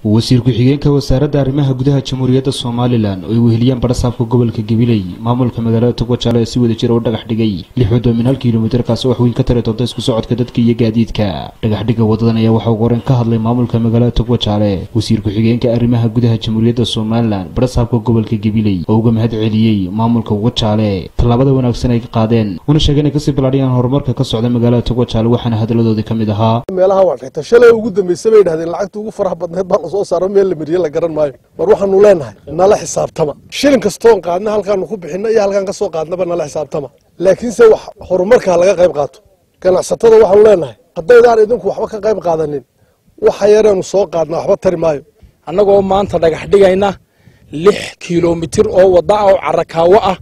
wasiir ku-xigeenka wasaaradda arrimaha gudaha jamhuuriyadda somalilan oo ay weheliyaan badhasaafka gobolka gabiley maamulka magaalada togwajaale ee si wada jira u dhagax dhigay lix wadoomin hal kilomitarkaasi wax weyn ka tari doonta isku socodka dadka iyo gaadiidka dhagaxdhigga wadadan ayaa waxaa ugu horeyn ka hadlay maamulka magaalada togwajaale wasiir ku-xigeenka arrimaha gudaha jamhuuriyadda somalilan badhasaafka gobolka gabiley oo uga mahad celiyey maamulka wajaale tallaabada wanaagsan ay qaadeen una sheegeen ay kasii ballaadhiyaan horumarka ka socda magaalada togwajaale waxaana hadaladoodii ka mid ahaa meelaha waa dhigta shalay ugu dambaysa bay yidhahdeen lacagta ugu faraha badneed baa lasoo saaro meel la mariye la garan maayo mar waxaanu leenahay nala xisaabtama shilin kastoon qaadna halkaanu ku bixinna iyo halkaan ka soo qaadnaba nala xisaabtama laakiinse wax horumarkaa laga qayb qaato ganacsatada waxaanu leenahay haddaydaan idinku waxba ka qayb qaadanin waxa yareenu soo qaadna waxba tari maayo annagoo maanta dhagax dhigayna lix kilomitir oo wadda ah oo carakaawo ah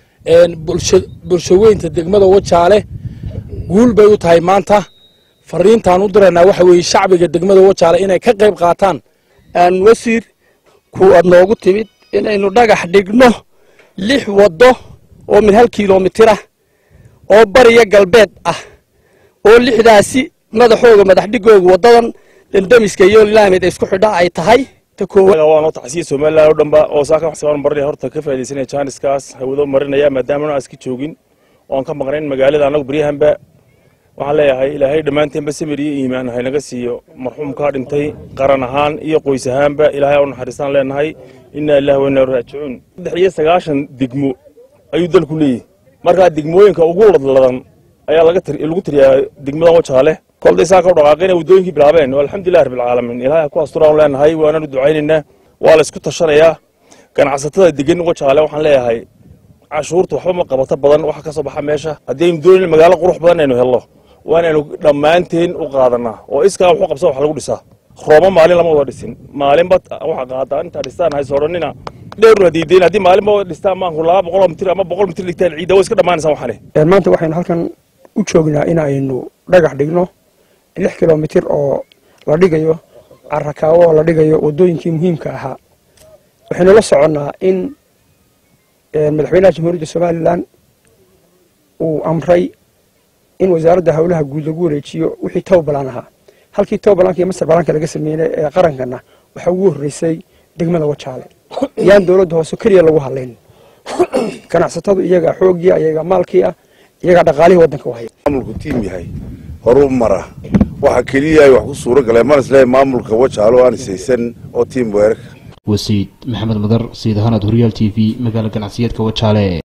bulshaweynta degmada wajaale guul bay u tahay maanta fariintaan u diraynaa waxa weeye shacbiga degmada wajaale inay ka qayb qaataan wasiir kuwaad noogu timid inaynu dhagax dhigno lix waddo oo min hal kilomitir ah oo bariya galbeed ah oo lixdaasi madaxooga madaxdhigooga waddadan dendamiska iyo laamed isku xidha ay tahay waanoo tacsiya somalilan oo dhanba oo saaka waxsabaan marinaya horta ka faaidaysanaya jaaniskaas hawado marinaya maadaama aan iska joogin oo aan ka maqnayn magaalada annagu beryahanba waxaan leeyahay ilaahay dhammaanteenba samir iyo iimaan haynaga siiyo marxuumkaa dhintay qaran ahaan iyo qoys ahaanba ilaahay u naxariistaan leenahay inaa ilahi wa inaa raajicuun saddex iyo sagaashan degmo ayuu dalku leeyahy markaa degmooyinka ugu ladladan ayaa lagu tiriyaa degmadan wajaale kolday saaka u dhaqaaqeen waddooyinkii bilaabeen alxamdulilah rabbilcaalamiin ilaahay ku asturaan leenahay waananu ducaynaynaa waa la isku tashanayaa ganacsatada degan wajaale waxaan leeyahay cashuurta waxba ma qabato badan waxa ka soo baxa meesha haddii aynu doonayna magaalo qurux badan aynu helno waa inaynu dhammaanteen u qaadanaa oo iskaa waxu qabsa wax lagu dhisaa rooba maalin lama wada dhisin maalinba waxa qaadaa intaa dhistaan haysoodhanina dheeruna diideen haddii maalinba wada dhistaan maanku laba boqol mitir ama boqol mitir dhigtaan ciidda way iska dhammaanaysaa waxane maanta waxaynu halkan u joognaa in aynu dhagax dhigno lix kilomitir oo la dhigayo carakaawo oo la dhigayo waddooyinkii muhiimka ahaa waxaynu la soconnaa in madaxweynaha jamhuuriyadda somalilan uu amray in wasaaradda howlaha guud lagu wareejiyo wixii towbalan ahaa halkii towbalanka iyo masar balaanka laga sameeyey ee qarankana waxaa ugu horreysay degmada wajaale yaan dowladda hoose keliya lagu hadlayn ganacsatadu iyagaa xoogii iyagaa maalkii ah iyagaa dhaqaalihii waddanka u haya maamulku tiim yahay horu mara waxa keliya ay wax ku suuro galeen mana isleeyahay maamulka wajaalo aan isaysan oo tiim weerarka wasiid maxamed madar sayid ahaanad horyaal t v magaala ganacsiyeedka wajaale